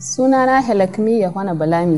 Sunana Helakmi Yohana Balami.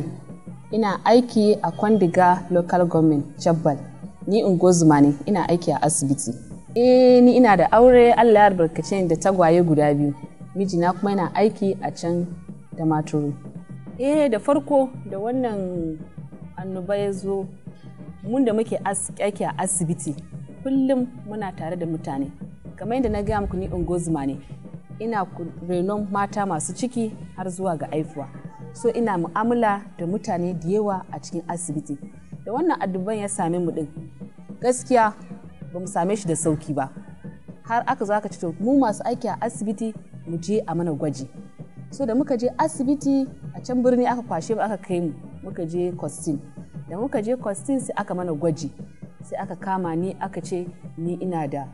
Ina aiki a Kwandiga Local Government, Chabbal. Ni ungozuma ne, ina aiki a asibiti. Eh, ni ina da aure Allah ya albarkace ni da tagwaye guda biyu. Mijina kuma yana aiki a can da maturu. Eh, da farko da wannan annoba ya zo, mun da muke aiki a asibiti, kullum muna tare da mutane. Kamar yadda na gaya muku ni ungozuma ne. ina renon mata masu ciki har zuwa ga aifuwa so ina mu'amala da mutane da yawa a cikin asibiti da wannan adduban ya same mu din gaskiya ba mu same shi da sauki ba har aka zo aka ce to mu masu aiki a asibiti mu je a mana gwaji so da muka je asibiti a can birni aka kwashe mu aka kai mu muka je kwastin da muka je kwastin sai aka mana gwaji sai aka kama ni aka ce ni ina da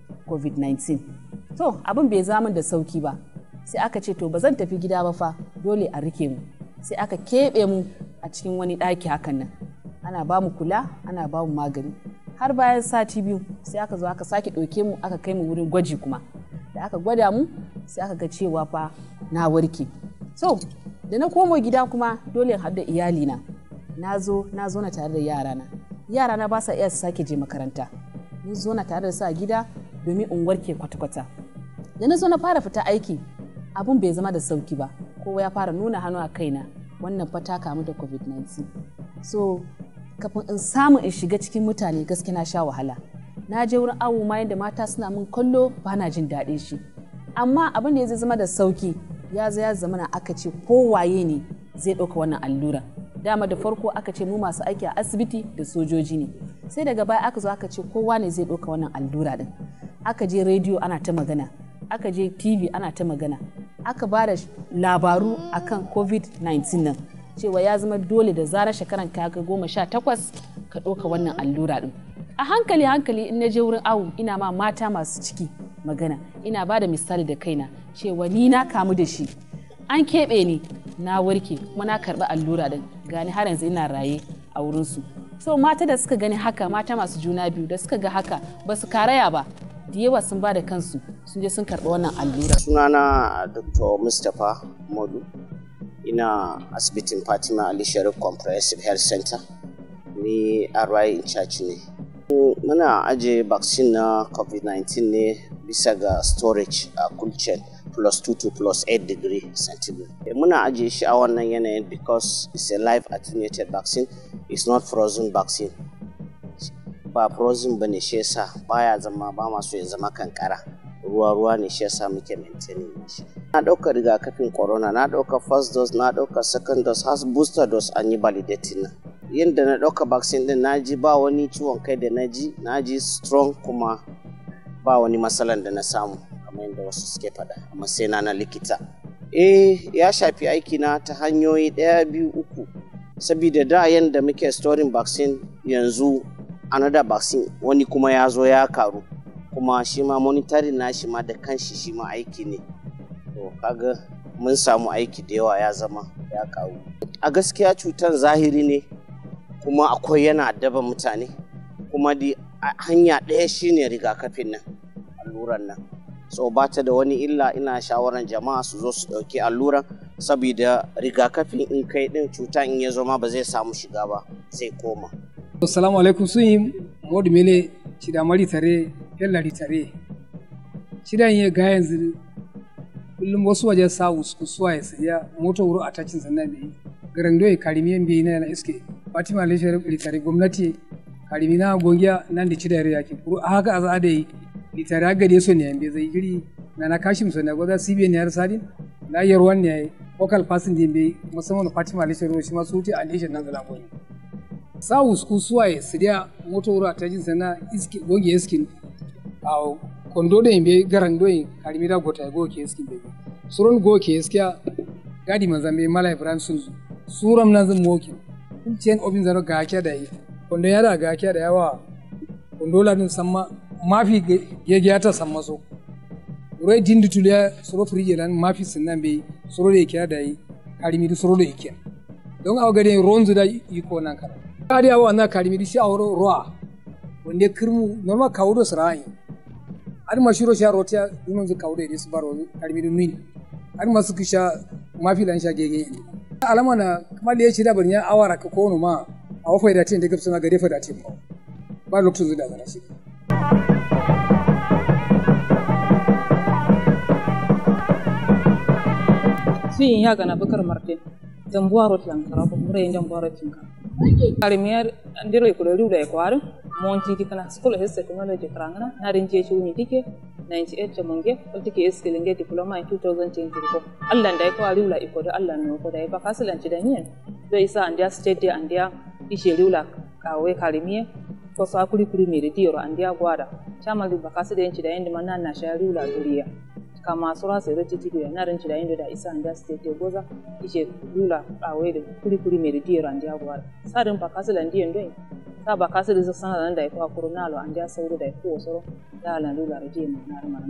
covid-19 to abin bai zama da sauki ba sai aka ce to ba zan tafi gida ba fa dole a rike mu sai aka keɓe mu a cikin wani ɗaki hakan nan ana ba mu kula ana ba mu magani har bayan sati biyu sai aka zo aka sake ɗauke mu aka kai mu wurin gwaji kuma da aka gwada mu sai aka ga cewa fa na warke so da na komo gida kuma dole in haɗu iyalina na zo na zo na tare da yarana yarana ba sa iya su sake je makaranta mun zo na tare da su a gida domin in warke kwata-kwata da na zo na fara fita aiki abun bai zama da sauki ba kowa ya fara nuna hannu a kaina wannan fata kamu da covid-19 so kafin in samu in shiga cikin mutane gaske na sha wahala na je wurin awo ma yadda mata suna mun kallo ba na jin daɗin shi amma abin da ya zama da sauki ya zo ya zama na aka ce kowaye ne zai ɗauka wannan allura dama da farko aka ce mu masu aiki a asibiti da sojoji ne sai daga baya aka zo aka ce kowa ne zai ɗauka wannan allura din aka je rediyo ana ta magana aka je tv ana ta magana aka ba da labaru akan covid-19 nan cewa ya zama dole da zarar shekaran ka ga goma sha takwas ka ɗauka wannan allura ɗin a hankali hankali in na je wurin awu ina ma mata masu ciki magana ina ba da misali da kaina cewa ni na kamu da shi an keɓe ni na warke kuma na karɓi allura ɗin gani har yanzu ina raye a wurinsu so mata da suka gani haka mata masu juna biyu da suka ga haka ba su karaya ba da yawa sun ba da kansu sun je sun karɓi wannan allura. sunana dr mustapha modu ina asibitin fatima ali sharif comprehensive health center ni ri in charge ne muna aje vaccine na covid-19 ne bisa ga storage a cool chain plus 2 to plus 8 degree centigrade muna aje shi a wannan yanayin because it's a live attenuated vaccine it's not frozen vaccine ba frozen ba ne shi yasa baya zama ba masu ya zama kankara ruwa ruwa ne shi yasa muke maintaining shi na ɗaukar rigakafin corona na ɗaukar first dose na ɗaukar second dose has booster dose an yi validating na yadda na ɗauka vaccine din na ji ba wani ciwon kai da na ji na ji strong kuma ba wani matsalan da na samu kamar yadda wasu suke faɗa a matsayina na likita eh ya shafi aiki na ta hanyoyi ɗaya biyu uku saboda da yadda muke storing vaccine yanzu another vaccine wani kuma ya zo ya karu kuma shi ma monitoring na shi ma da kanshi shi ma aiki ne to kaga mun samu aiki da yawa ya zama ya karu a gaskiya cutar zahiri ne kuma akwai yana addaba mutane kuma di hanya ɗaya shine rigakafin nan alluran nan so ba ta da wani illa ina shawaran jama'a su zo su ɗauki alluran saboda rigakafin in kai ɗin cuta in ya zo ma ba zai samu shiga ba zai koma assalamu alaikum sun yi modu mele cida mari tare yallari tare cidan ya ga yanzu kullum wasu waje sa suwa ya saya mota wuro a tacin sannan bai garan doye karimi yan bai na iske fatima lishar litare gwamnati karimi na gongiya nan da cida ya ke kuro a haka a za da yi litare a gade so ne yan bai zai giri na na kashim so na gwada cbn ya sadin na yarwan ne local person din bai musamman fatima lishar shi ma su wuce a lishar nan zalan goyi sa usku suwaye su dia moto wuro a tacin sannan iske goge iskin a kondo da yimɓe garan ɗo en karimira gota e goo ke eskin ɓe suron goo ke eskiya gadi man zambe mala ibrahim sunzu suram nan zan moki kun cen obin zaro ga kya da yi kondo yada ga kya da yawa kondo la dun samma mafi gegeyata samma so ro dindi tuliya soro frije lan mafi sinnan be soro de kya da yi karimiri soro de kya don awa gade ronzu da iko nan kala gadi awa na karimiri shi awro roa wonde kirmu normal kawdo srai ar ma shiro sha rotiya dunon zu kawde de su baro karimiri nini ar ma suka sha ma fi lan shage gege alama na kuma da ya ci da ban ya awara ka ko ma a wafai da tin da gabsa na gare fa da tin ba ba lokacin zuwa da shi fiyin ya gana bakar marte jambuwa rot yan kara ko mure jambuwa rot yan kara karimiyar ndiro ko ru da ko monti dikana school of technology karangana na rinje chuni tike 98 ta munge ko tike skill nge diploma in 2024 Allah da ko ariula iko da Allah no ko da ba kasilan ci da niyan do isa andia state da andia ishe riula kawe karimiye ko sa kuri kuri me da diyoro andia gwada chama di ba kasida yanci da yanda manna na sha riula duriya kama sura sai rati tike na rinci da yanda da isa andia state da goza ishe riula kawe da kuri kuri me da diyoro andia gwada sadin ba kasilan diyan do ta ba kasu da sana nan da ya kwa kuro nalo an ja sauro da ya ko soro da la lula da je mu na maran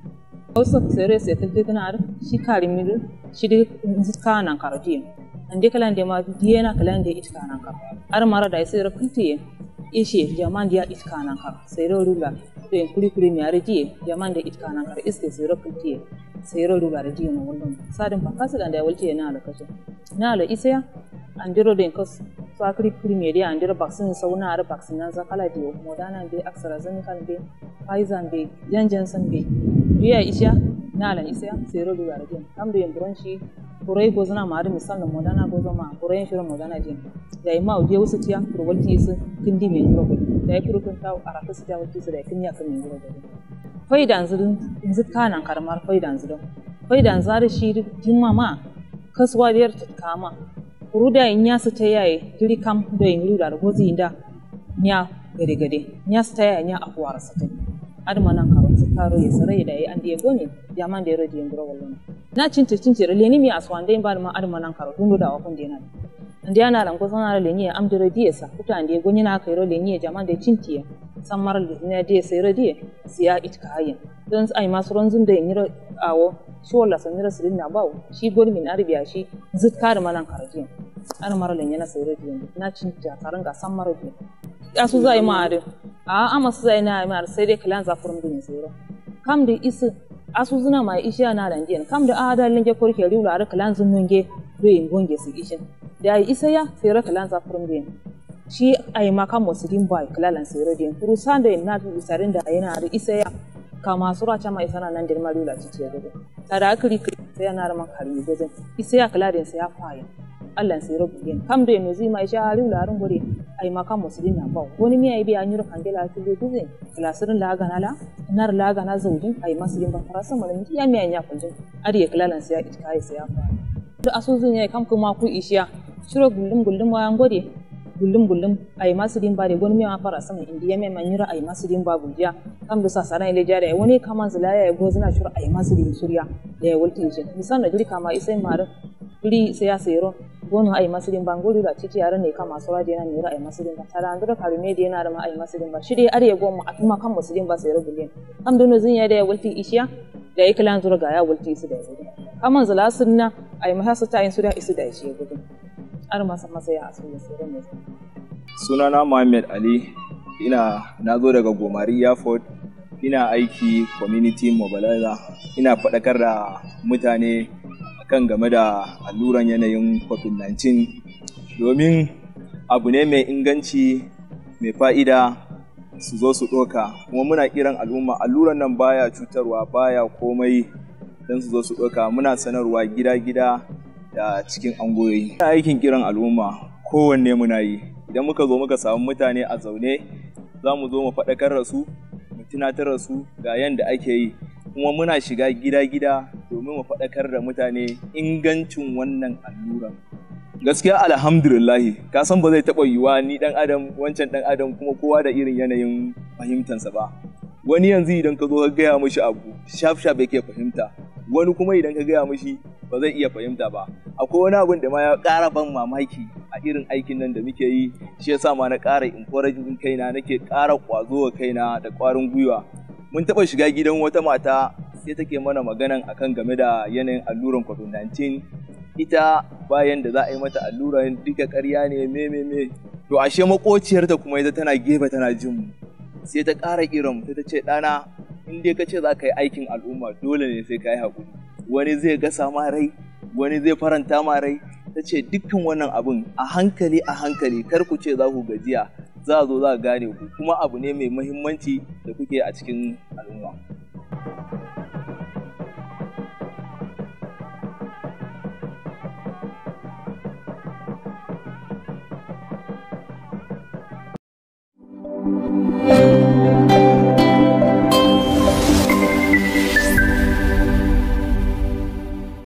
wasu sere se tilti kana ar shi kari mi shi de ka nan karo je an de kala de ma diye na kala de it kana karo ar mara da sai rakunti ishe jaman dia it kana karo sai ro lula to en kuli kuli mi ar je jaman de it kana karo iske sai rakunti sai ro lula da je mu wannan sadin ba kasu da ya walce na da kaso na la isya an diro den kos fakri primeria andir vaccine sauna ar vaccine nan zakala dio modana be AstraZeneca be Pfizer be Janssen be biya isha na lan isya sero du garage kam do yembron shi kurai gozna ma ar misal no modana gozo ma kurai shiro modana jin dai ma uje wasu tiya kurwalti su kindi me ngoro go dai kuru kun taw araka su taw ti su dai kinya kan ngoro go faidan zudun yanzu kanan karmar faidan zudun faidan zari shi jimma ma kasuwa biyar kama kuruda nya su ta yaye diri kam do yin lura da gozi inda nya gade gade nya su ta yaye nya akwara su ta adama nan karo su karo ya sarai da yi an da gone ya man da ya rodi yandura wallan na cinta cinta da leni mi aswan dai ba ma adama nan karo dundu da wakon da yana andi ana ran ko sana leni am da rodi sa kuta andi gonyi na kai ro leni jaman da cintiya san mar da ne da sai rodi siya itka hayin don ai masu ranzun da yin awo shi wala san mira sirin na bawo shi gol min arbiya shi zit kar malan karaji an mara len yana sai rediyo na cin ta karan ga san mara biyu ya su zai ma are a ama su zai na ma sai dai kalan za furum din sai kam da isu asu zuna ma isha na ran diyan kam da ada lenge korke riwla ar kalan zun nunge do yin gonge su ishin da isa ya sai ra kalan za furum din shi ai ma kan musulin bai kalalan sai rediyo kuru sanda na bi sarin da yana ar isa ya kama sura chama isana nan dir malula ci ce gobe tara akri sai yana da makari gobe isa ya kala din sai ya faya Allah sai rabu yin kam da yanzu mai sha harin larin gore ai maka musulmi na ba wani miya yi biya nyuro kangela ta le duze klasirin la gana la nar la gana zaujin ai musulmi ba farasa mun ya miya nya kunjin ari ya kalalan sai ya itka ai sai ya faya da asuzun yayi kam kuma ku ishiya shiro gullum gullum wayan gode gullum gullum ay masudin ba de gon mi ma fara sama indi yame man yura ay masudin ba gulja kam do sasara ile jare woni kaman zulaya ya gozina shura ay masudin surya da ya wulti je misan da jiri kama isai mare uri sai ya sayro gono ay masudin ba ngoli da ciki yaran ne kama sura de na yura ay masudin ba tara andura karume de na ma ay masudin ba shi dai are ya goma atuma kan masudin ba sayro gulin kam do no zin ya da ya wulti ishiya da ya kilan zura ga ya wulti su da ya kaman zula sunna ay mahasa ta yin su da isu da shi ya gudu har masa masa ya asu ya sayro ne sunana Muhammad Ali ina na zo daga Gomari Airport ina aiki community mobilizer ina faɗakar da mutane kan game da alluran yanayin covid-19 domin abu ne mai inganci mai fa'ida su zo su ɗoka kuma muna kiran al'umma alluran nan baya cutarwa baya komai don su zo su ɗoka muna sanarwa gida-gida da cikin angoyoyi ina aikin kiran al'umma kowanne muna yi idan muka zo muka samu mutane a zaune za mu zo mu faɗakar da su mu tunatar da su ga yadda ake yi kuma muna shiga gida-gida domin mu faɗakar da mutane ingancin wannan alluran gaskiya alhamdulillahi ka san ba zai taɓa yiwuwa ni ɗan adam wancan ɗan adam kuma kowa da irin yanayin fahimtansa ba wani yanzu idan ka zo ka gaya mishi abu shaf shaf yake fahimta wani kuma idan ka gaya mishi ba zai iya fahimta ba akwai wani abin da ma ya ƙara ban mamaki a irin aikin nan da muke yi shi yasa ma na ƙara encouraging kaina nake ƙara ƙwazo wa kaina da ƙwarin gwiwa mun taɓa shiga gidan wata mata sai take mana maganan akan game da yanayin alluran covid-19 ita bayan da za a yi mata alluran duka ƙarya ne me me me to ashe makociyarta kuma ita tana gefe tana jin mu sai ta ƙara kiran sai ta ce ɗana in dai ka ce za ka yi aikin al'umma dole ne sai ka yi haƙuri wani zai gasa ma rai wani zai faranta ma rai ta ce dukkan wannan abin a hankali a hankali kar ku ce za ku gajiya za a zo za a gane ku kuma abu ne mai muhimmanci da kuke a cikin al'umma thank you